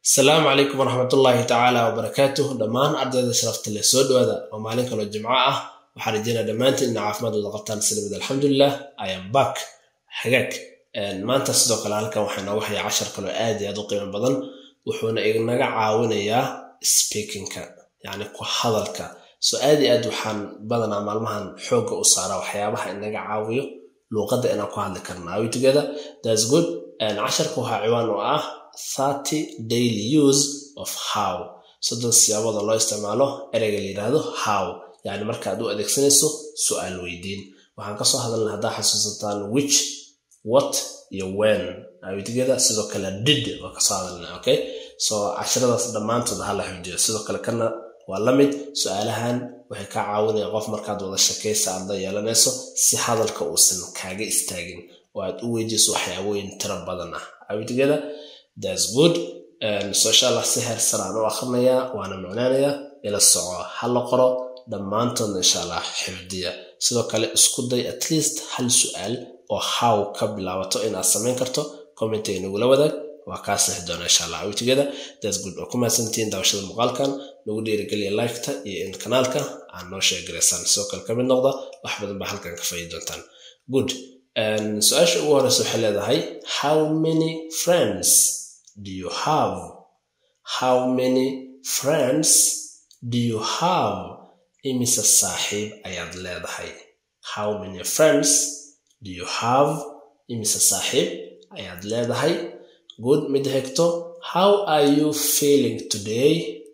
asalaamu calaykum waraxmatullaahi tacaala wabarakaatuh dhammaan ardayda sharafta leh soo dhawaada waa maalin kaloo jimco ah waxaan rajeynaa dhammaantiin ina caafimaad wada qabtaan sinimid alxamdulilah iam back hagaag maanta sidoo kale halkan waxaa noogu hayaa cashar kaloo aad iyo aad u qiimo badan wuxuuna inaga caawinayaa speakingka yacni ku hadalka so aad iyo aad waxaan badanaa maalmahan xoogga u saaraa waxyaabaha inaga caawiyo luuqadda inaan ku hadli karna are we together that's good casharka waxaa ciwaan u ah thirty daily use of how soddon siyaabooda loo isticmaalo ereyga la yidhaahdo how yacni markaad u adeegsanayso su-aal weydiin waxaan kasoo hadalna haddaa xasuusataan which what iyo when awitgeda sidoo kale did waa kasoo hadalna okay so casharadaas dhammaantood hala xifdiyo sidoo kale kana waa la mid su-aalahan waxay kaa caawinaya qof markaad wada shakaysa aad la yeelanayso si hadalka uusan kaaga istaagin oo aad u weydiiso waxyaabooyin tiro badan ah awitgeda thats good so insha allah si heer saraan u akhrinayaa waana macnaanayaa ila soco ha la qoro dhammaantoodna insha allah xifdiya sidoo kale isku day at least hal su-aal oo how ka bilaabato inaad samayn karto commentiga nagula wadaag waa kaa sixi doona insha allah awitgeda thats good oo ku mahadsantihiin daawashada muuqaalkan nagu dhiirigeliya liketa iyo in kanaalka aad noo sheegaraysaan sidoo kale ka mid noqda wax badan baa halkan ka faaidi doontaan good su-aasha ugu horeysa waxay leedahay how many friends do you have how many friends do you have imise saaxiib ayaad leedahay how many friends do you have imise saaxiib ayaad leedahay good mid hegto how are you feeling today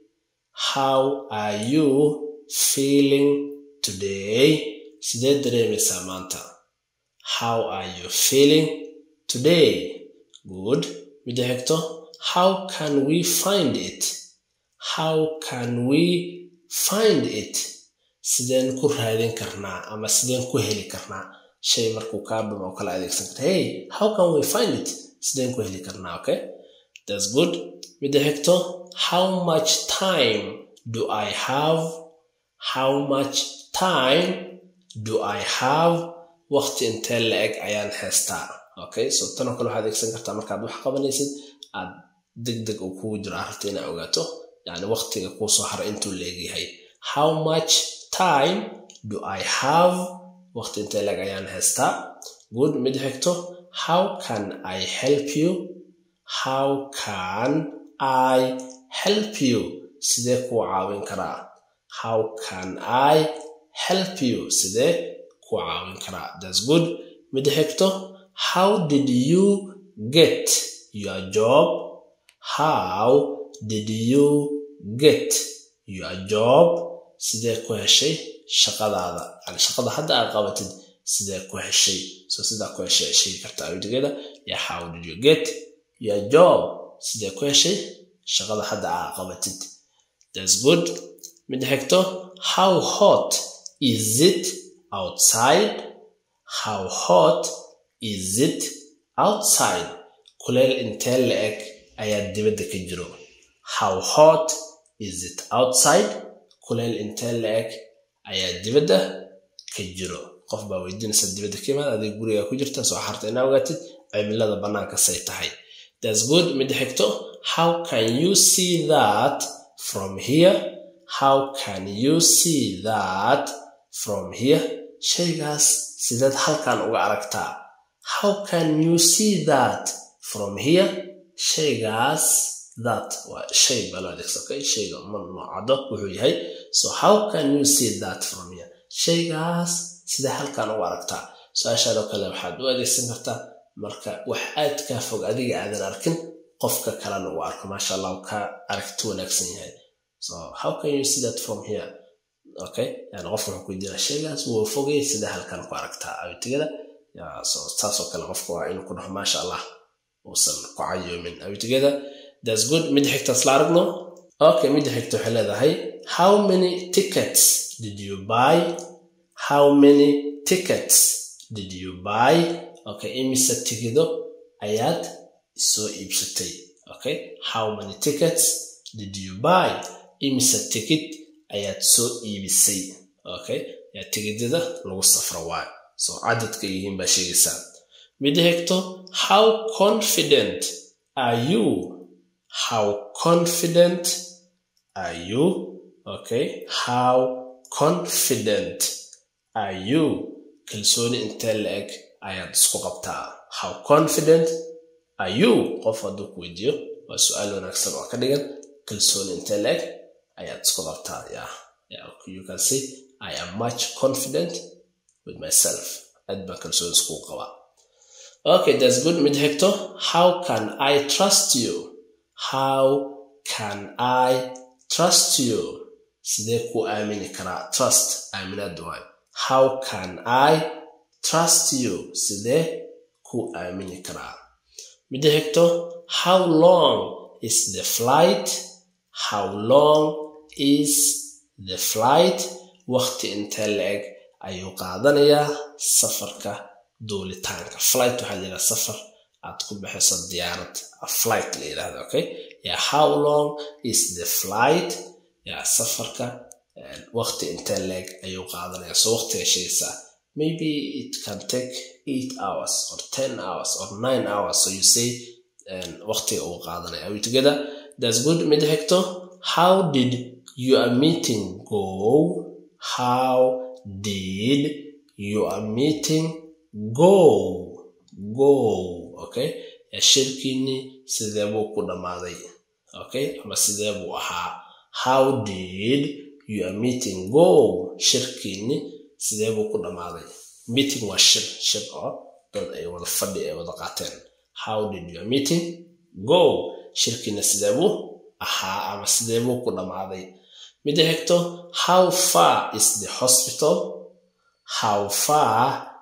how are you feeling today sidee dareemaysaa maanta how are you feeling today good mida hegto how can we find it how can we find it sideen ku raadin karnaa ama sideen ku heli karnaa shay markuu kaa dhum oo kala adeegsan karta hey how can we find it sideen ku heli karnaa okay that's good mida hegto how much time do i have how much time do i have waqti intee la-eg ayaan haystaa okay so tanoo kale waxaad adeegsan kartaa markaad wax qabanaysid aad deg deg uu kugu jiro arrinta inaa ogaato yacni waqtiga kuu soo hara intuu la-egyahay how much time do i have waqti intee la-eg ayaan haystaa good mid xigto how can i help you how can i help you sidee kuu caawin karaa how can i help you sidee kuu caawin karaa thats good mid xigto how did you get your job how did you get your job sidee ku heshay shaqadaada yani shaqada hadda aad qabatid sidee ku heshay so sidaa ku heshay sheegi kartaa awdigeeda ya how did you get your job sidee ku heshay shaqada hadda aad qabatid thats good mid xigto how hot is it outside how hot is it outside kuleel intee la-eg ayaa dibadda ka jiro how hot is it outside kuleel intee la-eg ayaa dibadda ka jiro qof baa weydiinaysa dibadda ka imaad adig guriga ku jirta soo xarta inaa ogaatid cimilada bannaanka say tahay thats good mid xigto how can you see that from here how can you see that from here shaygaas sideed halkan uga aragtaa how can you see that from here shaygaas that waa shay baa loo adeegsa okay shayga ma noocado wuxuu yahay so how can you see that from here shaygaas sidee halkan uga aragtaa su-aashaadoo kale waxaad u adeegsan kartaa marka wax aad kaa fog adiga aadan arkin qofka kalena uu arko maasha allah uu ka aragti wanaagsan yahay so how can you see that from here okay yani qofka wuxuu ku yidina shaygaas wuu fogay sidee halkan ku aragtaa awitigada so saasoo kale qofka waa inuu ku dhaho maasha allah uusan ku cayoomin awitigada thats good midda xigta isla aragno okay midda xigta waxay leedahay how many tickets did you buy how many tickets did you buy okay imise tigido ayaad soo iibsatay okay how many tickets did you buy imise tikid ayaad soo iibisay okay yaa tigidada lagu safro waayo so cadadka yihiin baa sheegaysaa midda xigto how confident are you how confident are you okay how confident are you kalsooni intee la-eg ayaad isku qabtaa how confident are you qof hadduu ku weydiiyo waa su-aal wanaagsan oo ka dhigan kalsooni intee la-eg ayaad isku qabtaa yeah. yeah you can say i am much confident with myself aad baan kalsooni isku qabaa okay that's good mid xigto how can i trust you how can i trust you sidee ku aamini karaa trust aaminaad waay how can i trust you sidee ku aamini karaa mida xigto how long is the flight how long is the flight waqti intee la-eg ayuu qaadanayaa safarka duulitaanka flight waxaa layidhaha safar aad ku bixiso diyaarad flight la yidhahda okay yeah how long is the flight yeah safarka waqti intee leeg ayuu qaadanaya so waqtiga sheegaysaa maybe it can take eight hours or ten hours or nine hours so you say waqtiga uu qaadanaya are we together that's good mid xigto how did your meeting go how did your meeting go go okay shirkiini sidee buu ku dhammaaday okay ama sidee buu ahaa how did your meeting go shirkiini sidee buu ku dhammaaday meeting waa shir shir oo dad ay wada fadhi ay wada qaateen how did your meeting go shirkiina sidee buu ahaa ama sidee buu ku dhammaaday mida xigto how far is the hospital how far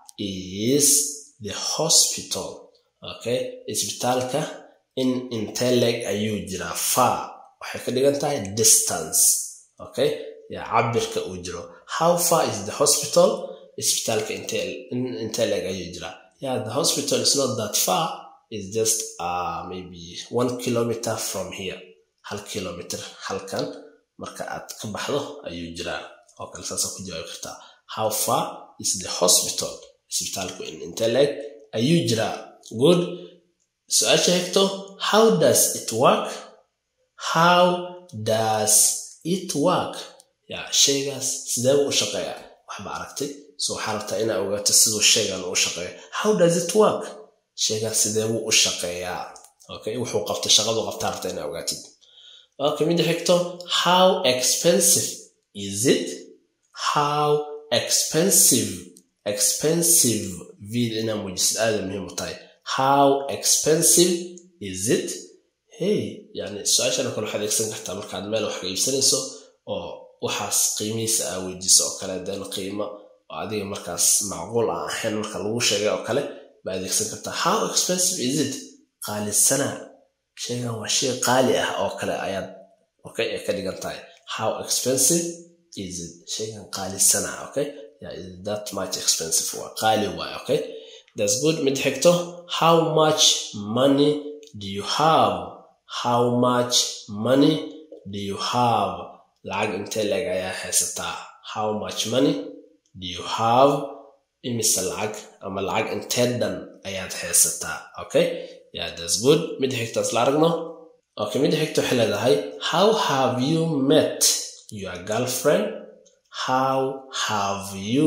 is the hospital okay isbitaalka in inteleg ayuu jiraa far waxay ka dhigan tahay distance okay ya cabirka uu jiro how far is the hospital isbitaalka inteleg ayuu jiraa yeah the hospital is not that far is just uh, maybe one kilometer from here hal kilometer halkan marka aad ka baxdo ayuu jiraa oo kale saasa ku jawaabi kartaa how far is the hospital isbitaalku in inteleg ayuu jiraa good su-aasha xigto how does it work how does it work ya shaygaas sidee buu u shaqeeyaa waxba aragtay so waxaa rabtaa inaa ogaato siduu shaygan u shaqeeyo how does it work shaygaas sidee buu u shaqeeyaa okay wuxuu qabtay shaqadu qabtaa rabtaa inaa ogaatid okay mida xigto how expensive is it how expensive expensive vid inaa muujisid aada muhiim u tahay how expensive is it hey yani su-aashana kale waxaad eegsan kartaa markaad meel wax ka iibsanayso oo waxaas qiimihiisa aa weydiiso oo kale den qiimo oo adiga markaas macquul aan ahayn marka lagu sheegay oo kale ba adeegsan kartaa how expensive is it qaalisana shaygan waa shay qaali ah oo kale ayaad okay ay ka dhigan tahay how expensive is it shaygan qaalisana okay yeah, is that much expensive waa qaali waay okay that's good mid xigto how much money do you have how much money do you have lacag intee leeg ayaa haysataa how much money do you have imise lacag ama lacag intee dhan ayaad haysataa okay yeah that's good mid xigto isla aragno okay mid xigto waxay leedahay how have you met your girlfriend how have you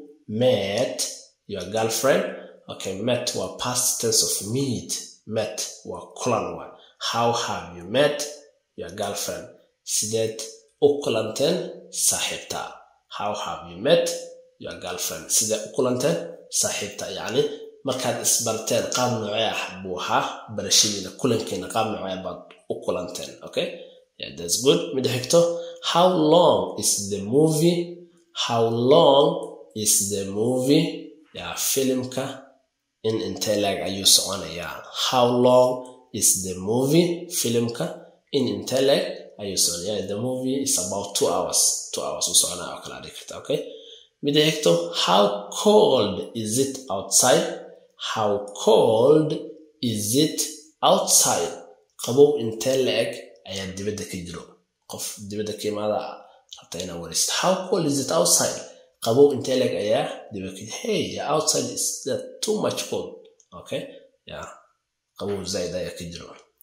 met your girlfriend okay met waa past tense of meet met waa kulan waay how have you met your girlfriend sideed u kulanteen saaxiibta how have you met your girlfriend sideed u kulanteen saaxiibta yacni markaad isbarteen qaab noocee ah buu ahaa barashadiina kulankiina qaab noocee baad u kulanteen okay yeah that's good mid xigto how long is the movie how long is the movie yeah filimka in intee leeg ayuu soconayaa how long is the movie filimka in intee leeg ayuu soconaya the movie is about two hours two hours u soconaya oo kala dhigi karta okay mida xigto how cold is it outside how cold is it outside qabow intee la-eg ayaa dibadda ka jiro qof dibadda ka imaada rabta inaa wareysta how cold is it outside qabow intee leeg ayaa dibadda ka hey outside is that too much cold okay yeah qabow zaid ayaa ka jiro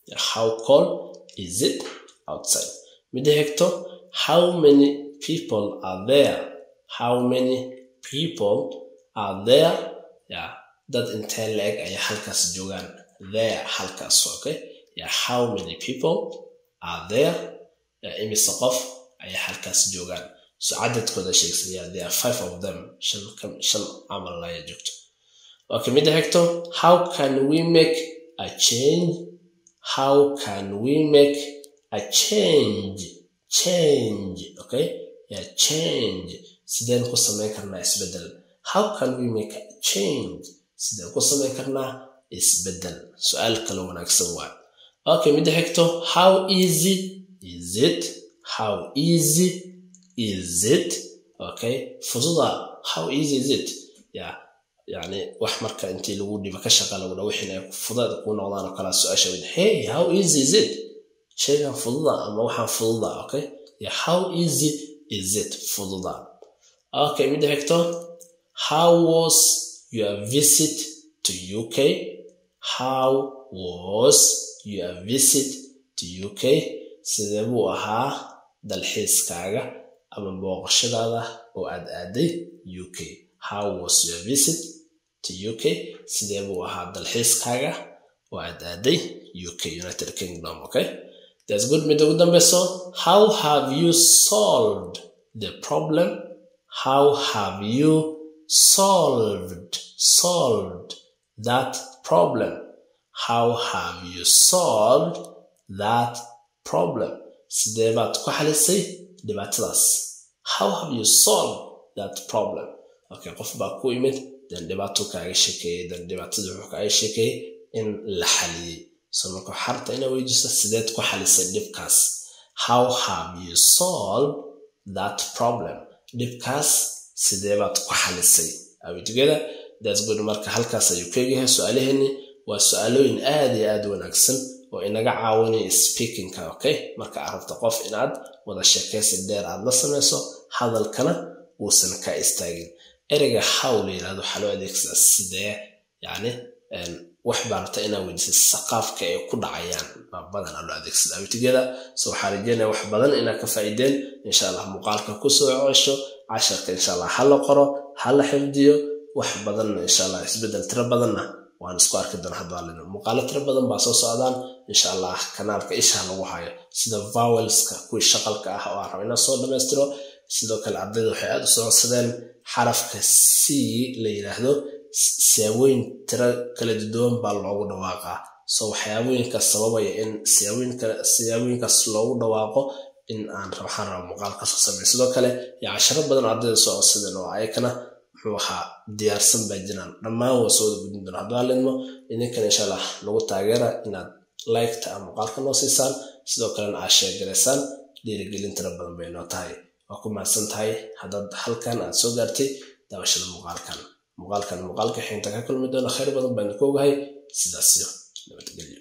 how cold is it outside midda xigto how many people are there how many people are there yeah dad intee la-eg ayaa halkaas joogaan there halkaas okay yeah how many people are there yeah, imise qof ayaa halkaas joogaan so cadadkooda sheegsan yeah there are five of them shan shan camal ayaa joogto okay midda xigto how can we make a change how can we make a change change okay yeah change sideen ku samayn karnaa isbeddel how can we make a change sideen ku samayn karnaa isbeddel su-aal kale wanaagsan waa okay midda xigto how easy is it how easy is it okay fududa how easy is it yeah yani wax marka intii lagu dhiba ka shaqa lagu dha wixin ay fudaed kuu noqdaan oo kalaa su-aasha wid hey how easy is it shaygan fududa ama waxaan fududa okay yeah how easy is it fududa okay midda xigto how was your visit to uk how was your visit to uk sidee buu ahaa dalxiiskaaga ama booqashadaada oo aad aaday uk how was your visit to uk sidee buu ahaa dalxiiskaaga oo aad aaday uk united kingdom okay that's good midda ugu dambeyso how have you solved the problem how have you solved solved that problem how have you solved that problem sidee baad ku xalisay dhibaatadaas how have you solved that problem okay qof baa ku imid dan dhibaato kaaga sheekeeyey dan dhibaatadii wuxuu kaaga sheekeeyey in la xaliyey so marka xarta inaa weydiiso sideed ku xalisay dhibkaas how have you solved that problem dhibkaas sidee baad ku xalisay are we together that's good marka halkaas ayuu ka egyahay su-aalaheeni waa su-aalooyin aad iyo aad wanaagsan oo inaga caawinaya speakingka okay marka aad rabto qof inaad wada sheekaysi dheer aad la samayso hadalkana uusan ka istaagin ereyga how la yirahdo waxaa loo adeegsadaa sidee yacni wax baa rabta inaa weydiisay saqaafka ay ku dhacayaan baa badanaa loo adeegsada awtigeda so waxaa rajeynaya wax badan inaa ka faa'iideen insha allah muuqaalka kusoo cesho casharka insha allah ha la qoro ha la xifdiyo wax badanna insha allah isbeddel tiro badanna waan isku arki doona hadwaalina muuqaalo tiro badan baa soo socdaan insha allah kanaalka isha lagu hayo sida vowelska kuwii shaqalka ah oo aan rabo inaan soo dhammaystiro sidoo kale ardayda waxay aada u socodsadeen xarafka c la yidhaahdo siyaabooyin tiro kala duwan baa loogu dhawaaqaa so waxyaabooyinkaas sababaya in siyaabooyinkaas loogu dhawaaqo in aan waxaan raba muuqaal kasoo samey sidoo kale yaa casharo badan ardayda soo codsadeen oo ayakana muxuu ahaa diyaarsan baa jiraan dhammaan waa soo wada gudin doona hadduu halidmo idinkana insha allah nagu taageera inaad liketa ama muuqaalka noo siisaan sidoo kalena aad sheegaraysaan dhiirigelin tiro badan bay noo tahay waa ku mahadsan tahay haddaad halkan aad soo gaartay daawashada muuqaalkan muuqaalkan muuqaalka xinta ka kulmi doona khayr badan baan ku ogahay sidaasyo nabadgelyo